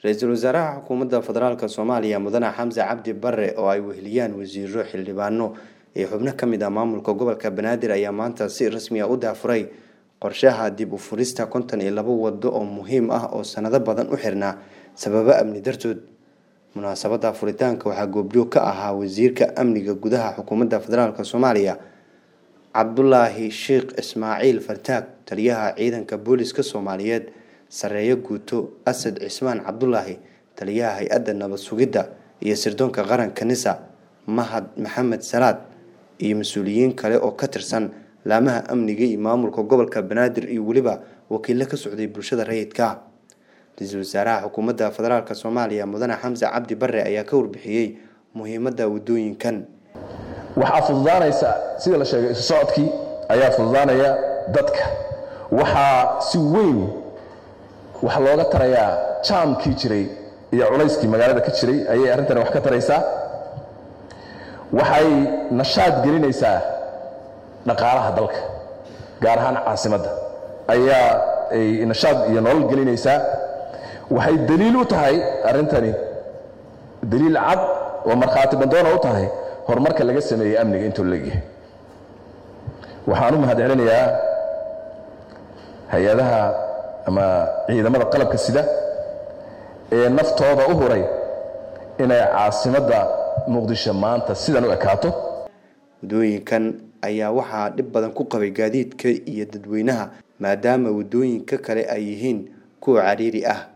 ra-iisul wasaaraha xukuumadda federaalk soomaaliya mudane xamse cabdi bare oo ay weheliyaan wasiiro xildhibaano iyo xubno ka mid ah maamulka gobolka banaadir ayaa maanta si rasmi ah u daafuray qorshaha dib u furista konton iyo labo wado oo muhiim ah oo sanado badan u xirnaa sababo amni dartood munaasabada furitaanka waxaa goobjoog ka ahaa wasiirka amniga gudaha xukuumadda federaalk soomaaliya cabdulaahi sheekh ismaaciil fartaag taliyaha ciidanka booliska soomaaliyeed sareeyo guuto asad cismaan cabdulaahi taliyaha hay-adda nabad sugidda iyo sirdoonka qaranka nisa mahad maxamed salaad iyo mas-uuliyiin kale oo ka tirsan laamaha amniga iyo maamulka gobolka banaadir iyo weliba wakiilo ka socday bulshada rayidka ra-iisul wasaaraha xukuumadda federaalk soomaaliya mudane xamse cabdi bare ayaa ka warbixiyey muhiimadda wadooyinkan waxaa fududaanaysa sida la sheegay isu socodkii ayaa fududaanaya dadka waxaa si weyn wax looga tarayaa jaamkii jiray iyo culayskii magaalada ka jiray ayay arrintani wax ka taraysaa waxay nashaad gelinaysaa dhaqaalaha dalka gaar ahaan caasimadda ayaa ay nashaad iyo nolol gelinaysaa waxay daliil u tahay arrintani daliil cad oo markhaati bandoona u tahay horumarka laga sameeyey amniga intuu leegyahay waxaan u mahad celinayaa hay-adaha ama ciidamada qalabka sida ee naftooda u huray inay caasimadda muqdisho maanta sidan u ekaato wadooyinkan ayaa waxaa dhib badan ku qabay gaadiidka iyo dadweynaha maadaama wadooyinka kale ay yihiin kuwa cariiri ah